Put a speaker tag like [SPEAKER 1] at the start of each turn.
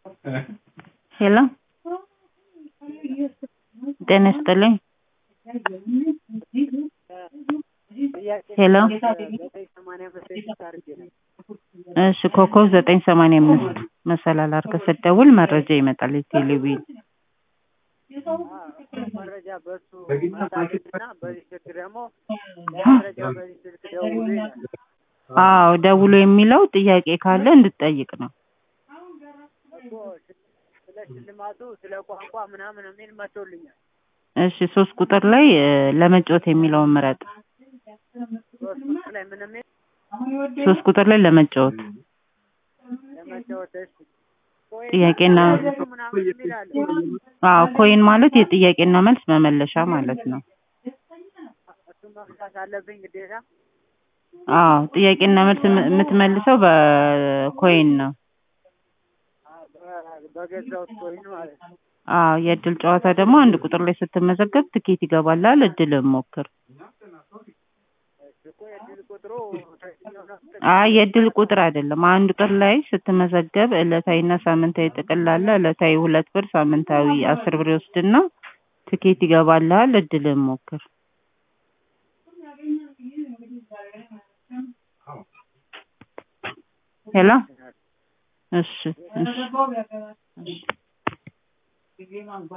[SPEAKER 1] ሄሎ ጤና ይስጥልኝ ሄሎ እሺ ኮከብ ዘጠኝ ሰማንያ አምስት መሰላል አድርገህ ስትደውል መረጃ ይመጣል የቴሌቪዥን
[SPEAKER 2] መረጃ በሱ መጣልና በዚህ ስልክ ደግሞ መረጃ በዚህ ስልክ ደውሉ ይላል።
[SPEAKER 1] አዎ ደውሎ የሚለው ጥያቄ ካለ እንድትጠይቅ ነው
[SPEAKER 2] እኮ ስለ ሽልማቱ ስለ ቋንቋ ምናምን የሚል መቶልኛል።
[SPEAKER 1] እሺ ሶስት ቁጥር ላይ እ ለመጫወት የሚለውን ምረጥ
[SPEAKER 2] ሶስት ቁጥር ላይ ምን የሚል
[SPEAKER 1] ሶስት ቁጥር ላይ ለመጫወት
[SPEAKER 2] ለመጫወት እሺ ኮይን
[SPEAKER 1] ጥያቄና
[SPEAKER 2] መልሱ ምናምን የሚል አለ።
[SPEAKER 1] አዎ ኮይን ማለት የጥያቄና መልስ መመለሻ ማለት ነው
[SPEAKER 2] እሱን መፍታት አለብኝ ግዴታ።
[SPEAKER 1] አዎ ጥያቄና መልስ የም- የምትመልሰው በኮይን ነው
[SPEAKER 2] በ- በገዛሁት ኮይን ማለት ነው።
[SPEAKER 1] አዎ የእድል ጨዋታ ደግሞ አንድ ቁጥር ላይ ስትመዘገብ ትኬት ይገባልሃል እድልህን ሞክር
[SPEAKER 2] እሺ እኮ የእድል ቁጥሩ ትክክለኛው ነው።
[SPEAKER 1] አይ የእድል ቁጥር አይደለም አንድ ቁጥር ላይ ስትመዘገብ ዕለታዊና ሳምንታዊ ጥቅል አለ ዕለታዊ ሁለት ብር ሳምንታዊ አስር ብር ይወስድና ትኬት ይገባልሃል እድልህን ሞክር ሄሎ እሺ እሺ እሺ